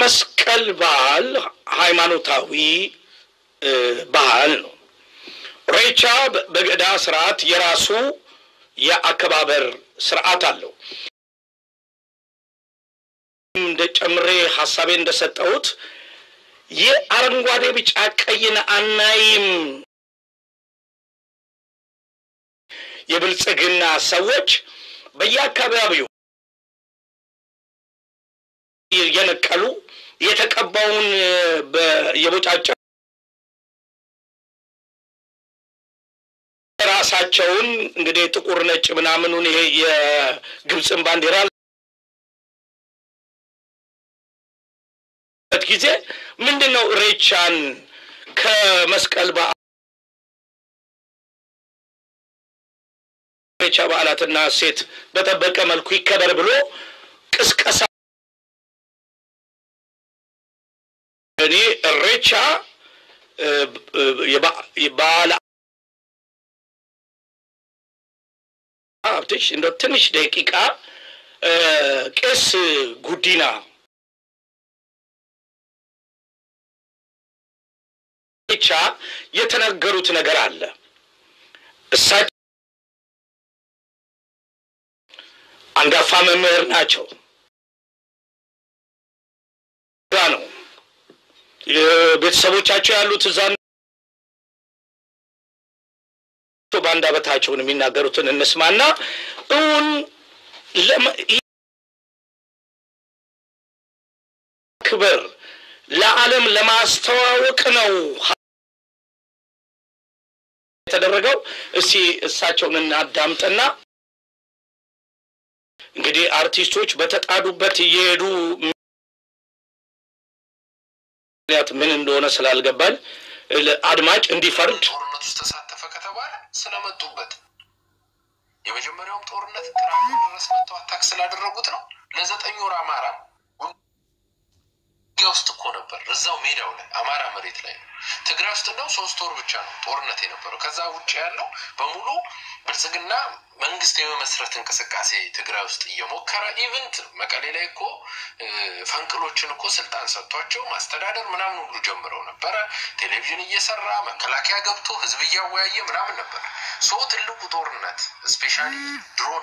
የመስቀል በዓል ሃይማኖታዊ በዓል ነው። ሬቻ በገዳ ስርዓት የራሱ የአከባበር ስርዓት አለው። እንደ ጨምሬ ሀሳቤ እንደሰጠሁት ይህ አረንጓዴ፣ ቢጫ፣ ቀይን አናይም። የብልጽግና ሰዎች በየአካባቢው የነቀሉ የተቀባውን የቦጫጨ ራሳቸውን እንግዲህ ጥቁር ነጭ ምናምኑን ይሄ የግብፅን ባንዲራ ጊዜ ምንድን ነው ሬቻን ከመስቀል በዓል ሬቻ በዓላትና ሴት በጠበቀ መልኩ ይከበር ብሎ ቅስቀሳ እኔ እሬቻ የበዓል ሀብትሽ እንደ ትንሽ ደቂቃ ቄስ ጉዲና ብቻ የተናገሩት ነገር አለ። እሳቸው አንጋፋ መምህር ናቸው። ጋ ነው ቤተሰቦቻቸው ያሉት እዛ በአንደበታቸውን የሚናገሩትን እንስማና እውን ክብር ለዓለም ለማስተዋወቅ ነው የተደረገው። እስቲ እሳቸውን እናዳምጥና እንግዲህ አርቲስቶች በተጣዱበት እየሄዱ ምክንያት ምን እንደሆነ ስላልገባኝ አድማጭ እንዲፈርድ ጦርነት ውስጥ ተሳተፈ ከተባለ ስለመጡበት የመጀመሪያውም ጦርነት ቅራሚ ድረስ መጥተው አታክ ስላደረጉት ነው። ለዘጠኝ ወር አማራ ውጊያ ውስጥ እኮ ነበር። እዛው ሜዳው ላይ አማራ መሬት ላይ ነው። ትግራይ ውስጥ እንደው ሶስት ወር ብቻ ነው ጦርነት የነበረው። ከዛ ውጭ ያለው በሙሉ ብልጽግና መንግስት የመመስረት እንቅስቃሴ ትግራይ ውስጥ እየሞከረ ኢቨንት መቀሌ ላይ እኮ ፈንቅሎችን እኮ ስልጣን ሰጥቷቸው ማስተዳደር ምናምን ሁሉ ጀምረው ነበረ። ቴሌቪዥን እየሰራ መከላከያ ገብቶ ህዝብ እያወያየ ምናምን ነበር። ሶ ትልቁ ጦርነት ስፔሻሊ ድሮን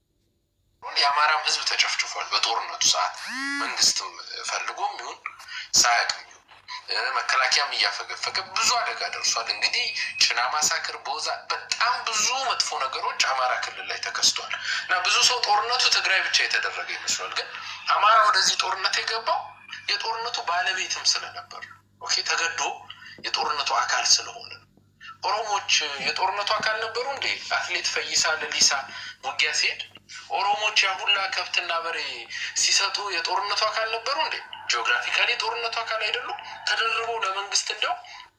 የአማራም ህዝብ ተጨፍጭፏል። በጦርነቱ ሰዓት መንግስትም ፈልጎም ይሁን ሳያቅም ይሁን መከላከያም እያፈገፈገ ብዙ አደጋ ደርሷል። እንግዲህ ጭና ማሳክር፣ ቦዛ በጣም ብዙ መጥፎ ነገሮች አማራ ክልል ላይ ተከስቷል እና ብዙ ሰው ጦርነቱ ትግራይ ብቻ የተደረገ ይመስሏል። ግን አማራ ወደዚህ ጦርነት የገባው የጦርነቱ ባለቤትም ስለነበር ኦኬ፣ ተገዶ የጦርነቱ አካል ስለሆነ ኦሮሞች የጦርነቱ አካል ነበሩ እንዴ? አትሌት ፈይሳ ለሊሳ ውጊያ ሲሄድ ኦሮሞች ያሁላ ከብትና በሬ ሲሰጡ የጦርነቱ አካል ነበሩ እንዴ? ጂኦግራፊካሊ የጦርነቱ አካል አይደሉም? ተደርበው ለመንግስት እንደው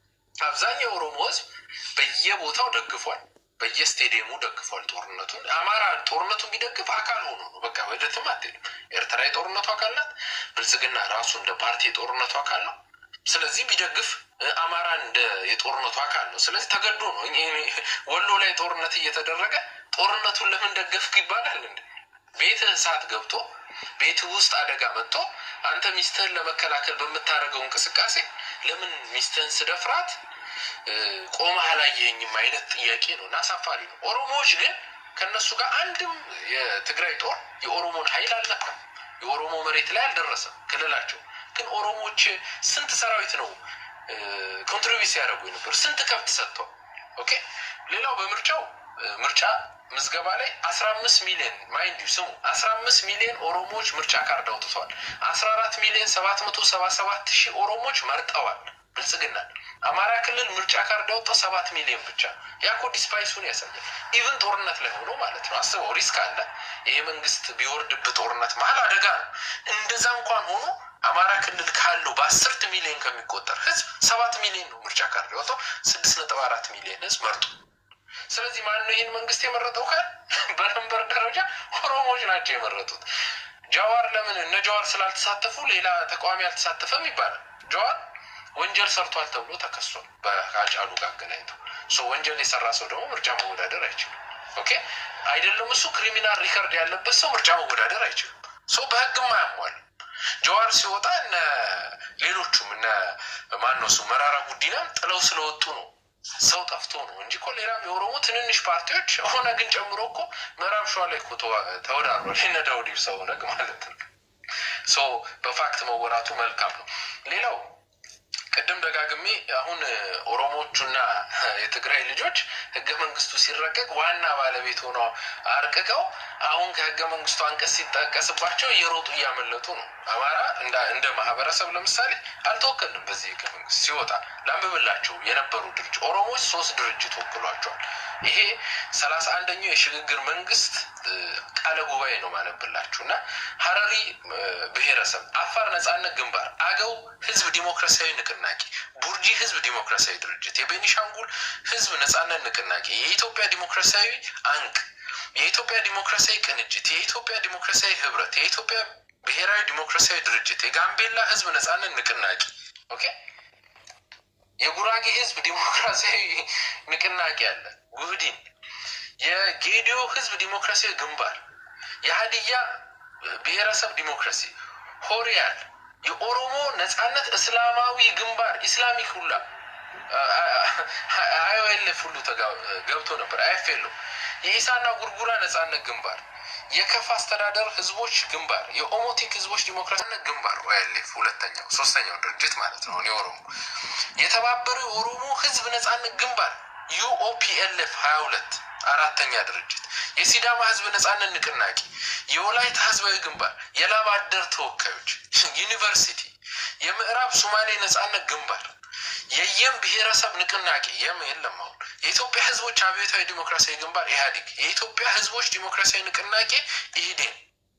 አብዛኛው ኦሮሞ ህዝብ በየቦታው ደግፏል፣ በየስቴዲየሙ ደግፏል ጦርነቱን። አማራ ጦርነቱ ቢደግፍ አካል ሆኖ ነው። በቃ ወደትም አትሄድም። ኤርትራ የጦርነቱ አካል ናት። ብልጽግና ራሱ እንደ ፓርቲ የጦርነቱ አካል ነው። ስለዚህ ቢደግፍ አማራ እንደ የጦርነቱ አካል ነው። ስለዚህ ተገዶ ነው። ወሎ ላይ ጦርነት እየተደረገ ጦርነቱን ለምን ደገፍክ ይባላል እንዴ? ቤትህ እሳት ገብቶ ቤትህ ውስጥ አደጋ መጥቶ አንተ ሚስትህን ለመከላከል በምታደርገው እንቅስቃሴ ለምን ሚስትህን ስደፍራት ቆመህ አላየኸኝም አይነት ጥያቄ ነው እና አሳፋሪ ነው። ኦሮሞዎች ግን ከእነሱ ጋር አንድም የትግራይ ጦር የኦሮሞን ኃይል አልነካም። የኦሮሞ መሬት ላይ አልደረሰም ክልላቸው ግን ኦሮሞዎች ስንት ሰራዊት ነው ኮንትሪቢዩት ሲያደርጉ የነበር? ስንት ከብት ሰጥተው። ኦኬ ሌላው በምርጫው ምርጫ ምዝገባ ላይ አስራ አምስት ሚሊዮን ማይንድ ስሙ አስራ አምስት ሚሊዮን ኦሮሞዎች ምርጫ ካርድ አውጥተዋል። አስራ አራት ሚሊዮን ሰባት መቶ ሰባ ሰባት ሺህ ኦሮሞዎች መርጠዋል ብልጽግና። አማራ ክልል ምርጫ ካርድ ያወጣው ሰባት ሚሊዮን ብቻ። ያኮ ዲስፓይሱን ያሳያል። ኢቭን ጦርነት ላይ ሆኖ ማለት ነው። አስበው ሪስክ አለ። ይሄ መንግስት ቢወርድብ ጦርነት መሀል አደጋ ነው። እንደዛ እንኳን ሆኖ አማራ ክልል ካለው በአስርት ሚሊዮን ከሚቆጠር ህዝብ ሰባት ሚሊዮን ነው ምርጫ ካርድ ያወጣው። ስድስት ነጥብ አራት ሚሊዮን ህዝብ መርጦ ስለዚህ ማን ነው ይህን መንግስት የመረጠው? ካል በነንበር ደረጃ ኦሮሞዎች ናቸው የመረጡት። ጃዋር ለምን እነ ጃዋር ስላልተሳተፉ ሌላ ተቃዋሚ አልተሳተፈም ይባላል። ጃዋር ወንጀል ሰርቷል ተብሎ ተከሷል። ከአጫሉ ጋር አገናኝተው ወንጀል የሰራ ሰው ደግሞ ምርጫ መወዳደር አይችልም። ኦኬ አይደለም እሱ ክሪሚናል ሪከርድ ያለበት ሰው ምርጫ መወዳደር አይችልም። በህግም አያሟል። ጀዋር ሲወጣ እነ ሌሎቹም እነ ማነሱ መራራ ጉዲናም ጥለው ስለወጡ ነው። ሰው ጠፍቶ ነው እንጂ እኮ ሌላም የኦሮሞ ትንንሽ ፓርቲዎች ኦነግን ጨምሮ እኮ ምዕራብ ሸዋ ላይ እኮ ተወዳድሯል። እነ ዳውድ ኢብሳ ኦነግ ማለት ነው። ሶ በፋክት መወራቱ መልካም ነው። ሌላው ቅድም ደጋግሜ አሁን ኦሮሞዎቹና የትግራይ ልጆች ህገ መንግስቱ ሲረቀቅ ዋና ባለቤት ሆነው አርቅቀው አሁን ከህገ መንግስቱ አንቀጽ ሲጠቀስባቸው እየሮጡ እያመለጡ ነው። አማራ እንደ ማህበረሰብ ለምሳሌ አልተወከልንም በዚህ ህገ መንግስት ሲወጣ ላንብብላቸው የነበሩ ድርጅት ኦሮሞዎች ሶስት ድርጅት ወክሏቸዋል። ይሄ ሰላሳ አንደኛው የሽግግር መንግስት ቃለ ጉባኤ ነው ማነብላችሁ እና ሀረሪ ብሔረሰብ፣ አፋር ነጻነት ግንባር፣ አገው ህዝብ ዲሞክራሲያዊ ንቅናቄ፣ ቡርጂ ህዝብ ዲሞክራሲያዊ ድርጅት፣ የቤኒሻንጉል ህዝብ ነጻነት ንቅናቄ፣ የኢትዮጵያ ዲሞክራሲያዊ አንቅ፣ የኢትዮጵያ ዲሞክራሲያዊ ቅንጅት፣ የኢትዮጵያ ዲሞክራሲያዊ ህብረት፣ የኢትዮጵያ ብሔራዊ ዲሞክራሲያዊ ድርጅት፣ የጋምቤላ ህዝብ ነጻነት ንቅናቄ ኦኬ የጉራጌ ህዝብ ዲሞክራሲያዊ ንቅናቄ አለ ጉህዲን፣ የጌዲዮ ህዝብ ዲሞክራሲያዊ ግንባር፣ የሀዲያ ብሔረሰብ ዲሞክራሲ ሆሪያል፣ የኦሮሞ ነጻነት እስላማዊ ግንባር ኢስላሚክ ሁላ አይኦኤልኤፍ ሁሉ ገብቶ ነበር። አይፌሎ የኢሳና ጉርጉራ ነጻነት ግንባር፣ የከፋ አስተዳደር ህዝቦች ግንባር፣ የኦሞቲክ ህዝቦች ዲሞክራሲነት ግንባር ኦኤልኤፍ ሁለተኛው ሶስተኛው ድርጅት ማለት ነው። የኦሮሞ የተባበረው የኦሮሞ ህዝብ ነጻነት ግንባር ዩኦፒኤልኤፍ ሀያ ሁለት አራተኛ ድርጅት የሲዳማ ህዝብ ነጻነት ንቅናቄ የወላይታ ህዝባዊ ግንባር የላብ አደር ተወካዮች ዩኒቨርሲቲ የምዕራብ ሶማሌ ነጻነት ግንባር የየም ብሔረሰብ ንቅናቄ የም የለም አሁን የኢትዮጵያ ህዝቦች አብዮታዊ ዲሞክራሲያዊ ግንባር ኢህአዴግ የኢትዮጵያ ህዝቦች ዲሞክራሲያዊ ንቅናቄ ኢህዴን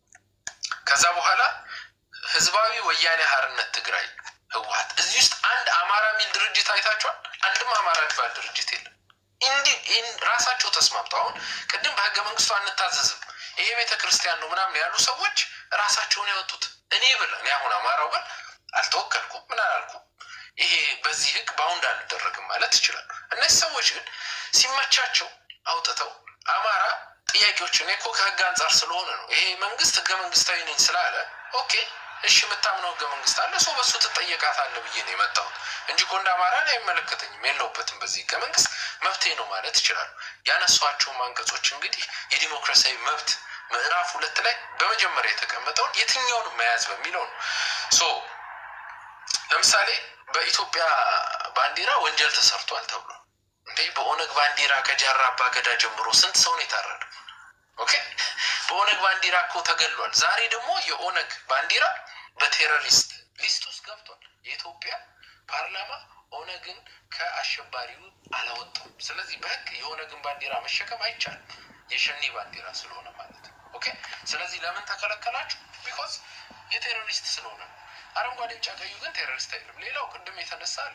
ከዛ በኋላ ህዝባዊ ወያኔ ሀርነት ትግራይ ህወሀት እዚህ ውስጥ አንድ አማራ የሚል ድርጅት አይታችኋል አንድም አማራ የሚባል ድርጅት የለም እንዲህ ራሳቸው ተስማምተው አሁን ቅድም በህገ መንግስቱ አንታዘዝም ይሄ ቤተ ክርስቲያን ነው ምናምን ያሉ ሰዎች ራሳቸውን ያወጡት እኔ ብል እኔ አሁን አማራው ብል አልተወከልኩም ምን አላልኩም ይሄ በዚህ ህግ በአሁን አልደረግም ማለት ይችላሉ እነዚህ ሰዎች ግን ሲመቻቸው አውጥተው አማራ ጥያቄዎችን እኮ ከህግ አንጻር ስለሆነ ነው ይሄ መንግስት ህገ መንግስታዊ ነኝ ስላለ ኦኬ እሺ የምታምነው ህገ መንግስት አለ ሰው በሱ ትጠየቃታለ ብዬ ነው የመጣሁት እንጂ እኮ እንደ አማራ ላይ አይመለከተኝም የለውበትም በዚህ ህገ መንግስት መብቴ ነው ማለት ይችላሉ ያነሷቸውም አንቀጾች እንግዲህ የዲሞክራሲያዊ መብት ምዕራፍ ሁለት ላይ በመጀመሪያ የተቀመጠውን የትኛውንም መያዝ በሚለው ነው ሶ ለምሳሌ በኢትዮጵያ ባንዲራ ወንጀል ተሰርቷል ተብሎ እንዴ በኦነግ ባንዲራ ከጃራ አባ ገዳ ጀምሮ ስንት ሰው ነው የታረደ ኦኬ በኦነግ ባንዲራ እኮ ተገሏል ዛሬ ደግሞ የኦነግ ባንዲራ በቴሮሪስት ሊስት ውስጥ ገብቷል የኢትዮጵያ ፓርላማ ኦነግን ከአሸባሪው አላወጣም ስለዚህ በህግ የኦነግን ባንዲራ መሸከም አይቻልም የሸኔ ባንዲራ ስለሆነ ማለት ነው ኦኬ ስለዚህ ለምን ተከለከላችሁ ቢኮዝ የቴሮሪስት ስለሆነ ነው አረንጓዴ ቢጫ ቀዩ ግን ቴሮሪስት አይልም ሌላው ቅድም የተነሳ አለ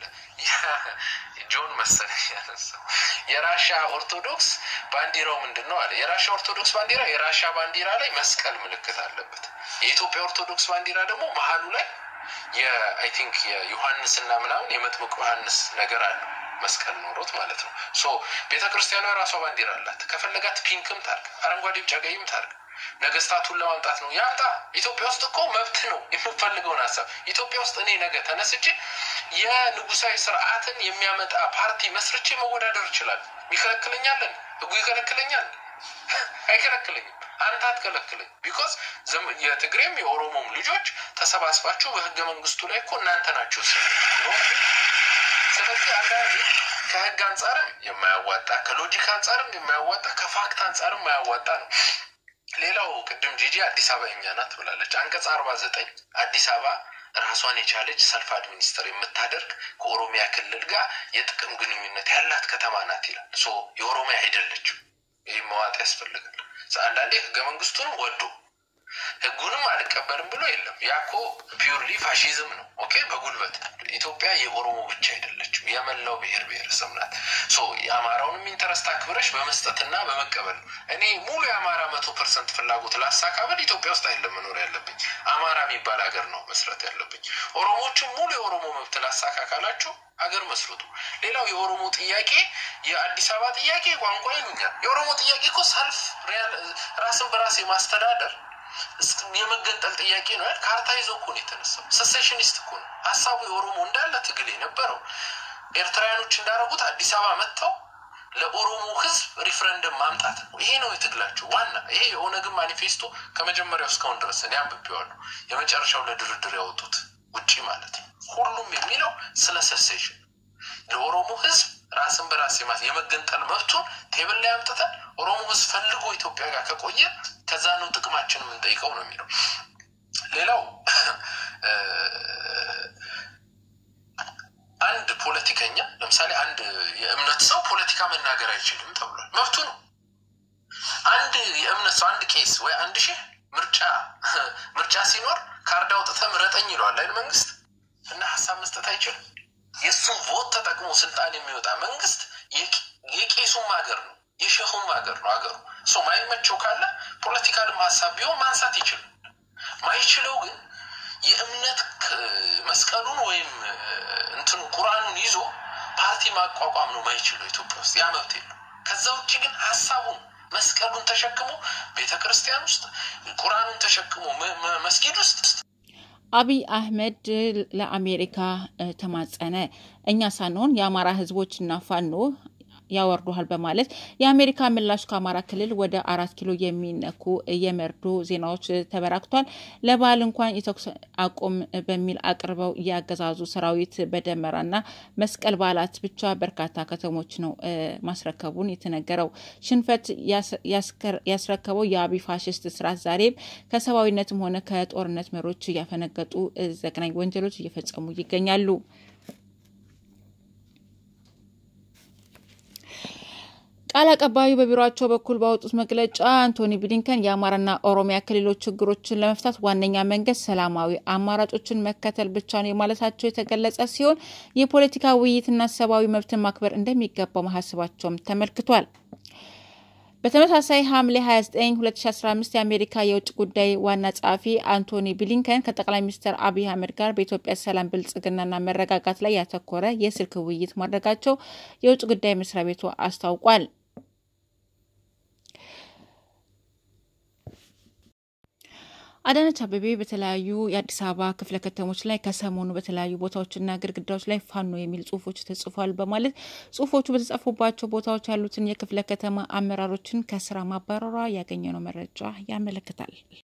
ጆን መሰለኝ ያነሳው የራሻ ኦርቶዶክስ ባንዲራው ምንድን ነው አለ የራሻ ኦርቶዶክስ ባንዲራ የራሻ ባንዲራ ላይ መስቀል ምልክት አለበት የኢትዮጵያ ኦርቶዶክስ ባንዲራ ደግሞ መሀሉ ላይ የአይ ቲንክ የዮሐንስና ምናምን የመጥምቅ ዮሐንስ ነገር አለ መስቀል ኖሮት ማለት ነው ሶ ቤተ ክርስቲያኗ የራሷ ባንዲራ አላት ከፈለጋት ፒንክም ታርግ አረንጓዴ ቢጫ ቀይም ታርግ ነገስታቱን ለማምጣት ነው ያምጣ ኢትዮጵያ ውስጥ እኮ መብት ነው የምፈልገውን ሀሳብ ኢትዮጵያ ውስጥ እኔ ነገ ተነስቼ የንጉሳዊ ስርዓትን የሚያመጣ ፓርቲ መስርቼ መወዳደር ይችላል ይከለክለኛለን ህጉ ይከለክለኛል አይከለክለኝም አንተ አትከለክለኝ ቢኮዝ የትግሬም የኦሮሞም ልጆች ተሰባስባችሁ በህገ መንግስቱ ላይ እኮ እናንተ ናቸው ስ ስለዚህ አንዳንዴ ከህግ አንጻርም የማያዋጣ ከሎጂክ አንጻርም የማያዋጣ ከፋክት አንጻርም የማያዋጣ ነው ሌላው ቅድም ጂጂ አዲስ አበባ የኛ ናት ብላለች አንቀጽ አርባ ዘጠኝ አዲስ አበባ ራሷን የቻለች ሰልፍ አድሚኒስተር የምታደርግ ከኦሮሚያ ክልል ጋር የጥቅም ግንኙነት ያላት ከተማ ናት ይላል ሶ የኦሮሚያ አይደለችም ይህ መዋጥ ያስፈልጋል አንዳንዴ ህገ መንግስቱንም ወዶ ህጉንም አልቀበልም ብሎ የለም ያኮ ፒውርሊ ፋሽዝም ነው ኦኬ በጉልበት ኢትዮጵያ የኦሮሞ ብቻ አይደለችም የመላው ብሔር ብሔረሰብ ናት ሶ የአማራውንም ኢንተረስት አክብረሽ በመስጠትና በመቀበል ነው እኔ ሙሉ የአማራ መቶ ፐርሰንት ፍላጎት ላሳካበል ኢትዮጵያ ውስጥ አይደለም መኖር ያለብኝ አማራ የሚባል ሀገር ነው መስረት ያለብኝ ኦሮሞዎችም ሙሉ የኦሮሞ መብት ላሳካ ካላችሁ ሀገር መስርቱ ሌላው የኦሮሞ ጥያቄ የአዲስ አበባ ጥያቄ ቋንቋ ይሉኛል የኦሮሞ ጥያቄ እኮ ሰልፍ ራስን በራስ የማስተዳደር የመገንጠል ጥያቄ ነው ያል ካርታ ይዞ እኮ ነው የተነሳው። ሰሴሽኒስት እኮ ነው ሀሳቡ። የኦሮሞ እንዳለ ትግል የነበረው ኤርትራውያኖች እንዳደረጉት አዲስ አበባ መጥተው ለኦሮሞ ህዝብ ሪፍረንደም ማምጣት ነው። ይሄ ነው የትግላቸው ዋና። ይሄ የኦነግን ማኒፌስቶ ከመጀመሪያው እስካሁን ድረስ እኔ አንብቤዋለሁ። የመጨረሻው ለድርድር ያወጡት ውጪ ማለት ነው። ሁሉም የሚለው ስለ ሰሴሽን ለኦሮሞ ህዝብ ራስን በራስ የመገንጠል መብቱን ቴብል ላይ አምጥተን ኦሮሞ ህዝብ ፈልጎ ኢትዮጵያ ጋር ከቆየ ከዛ ነው ጥቅማችን የምንጠይቀው ነው የሚለው። ሌላው አንድ ፖለቲከኛ ለምሳሌ አንድ የእምነት ሰው ፖለቲካ መናገር አይችልም ተብሏል። መብቱ ነው። አንድ የእምነት ሰው አንድ ቄስ ወይ አንድ ሺህ ምርጫ ምርጫ ሲኖር ካርድ አውጥተህ ምረጠኝ ይለዋል አይደል መንግስት እና ሀሳብ መስጠት አይችልም። የእሱም ቮት ተጠቅሞ ስልጣን የሚወጣ መንግስት የቄሱም ሀገር ነው የሸሁም ሀገር ነው ሀገሩ ሰው ማይመቸው ካለ ፖለቲካልም ሀሳብ ቢሆን ማንሳት ይችላል። ማይችለው ግን የእምነት መስቀሉን ወይም እንትኑ ቁርአኑን ይዞ ፓርቲ ማቋቋም ነው ማይችለው ኢትዮጵያ ውስጥ ያ መብት የለው። ከዛ ውጭ ግን ሀሳቡን መስቀሉን ተሸክሞ ቤተ ክርስቲያን ውስጥ ቁርአኑን ተሸክሞ መስጊድ ውስጥ አብይ አህመድ ለአሜሪካ ተማጸነ። እኛ ሳንሆን የአማራ ህዝቦችና ፋኖ ያወርዱሃል በማለት የአሜሪካ ምላሽ ከአማራ ክልል ወደ አራት ኪሎ የሚነኩ የመርዶ ዜናዎች ተበራክቷል። ለበዓል እንኳን የተኩስ አቁም በሚል አቅርበው እያገዛዙ ሰራዊት በደመራና መስቀል በዓላት ብቻ በርካታ ከተሞች ነው ማስረከቡን የተነገረው። ሽንፈት ያስረከበው የአብይ ፋሽስት ስርዓት ዛሬም ከሰብአዊነትም ሆነ ከጦርነት መሮች እያፈነገጡ ዘግናኝ ወንጀሎች እየፈጸሙ ይገኛሉ። ቃል አቀባዩ በቢሮቸው በኩል ባወጡት መግለጫ አንቶኒ ብሊንከን የአማራና ኦሮሚያ ክልሎች ችግሮችን ለመፍታት ዋነኛ መንገድ ሰላማዊ አማራጮችን መከተል ብቻ ነው የማለታቸው የተገለጸ ሲሆን የፖለቲካ ውይይትና ሰብአዊ መብትን ማክበር እንደሚገባው ማሳሰባቸውም ተመልክቷል። በተመሳሳይ ሐምሌ 29 2015 የአሜሪካ የውጭ ጉዳይ ዋና ጸሐፊ አንቶኒ ብሊንከን ከጠቅላይ ሚኒስትር አብይ አህመድ ጋር በኢትዮጵያ ሰላም፣ ብልጽግናና መረጋጋት ላይ ያተኮረ የስልክ ውይይት ማድረጋቸው የውጭ ጉዳይ መስሪያ ቤቱ አስታውቋል። አዳነች አቤቤ በተለያዩ የአዲስ አበባ ክፍለ ከተሞች ላይ ከሰሞኑ በተለያዩ ቦታዎችና ግድግዳዎች ላይ ፋኖ የሚል ጽሁፎች ተጽፏል በማለት ጽሁፎቹ በተጻፉባቸው ቦታዎች ያሉትን የክፍለ ከተማ አመራሮችን ከስራ ማባረሯ ያገኘነው መረጃ ያመለክታል።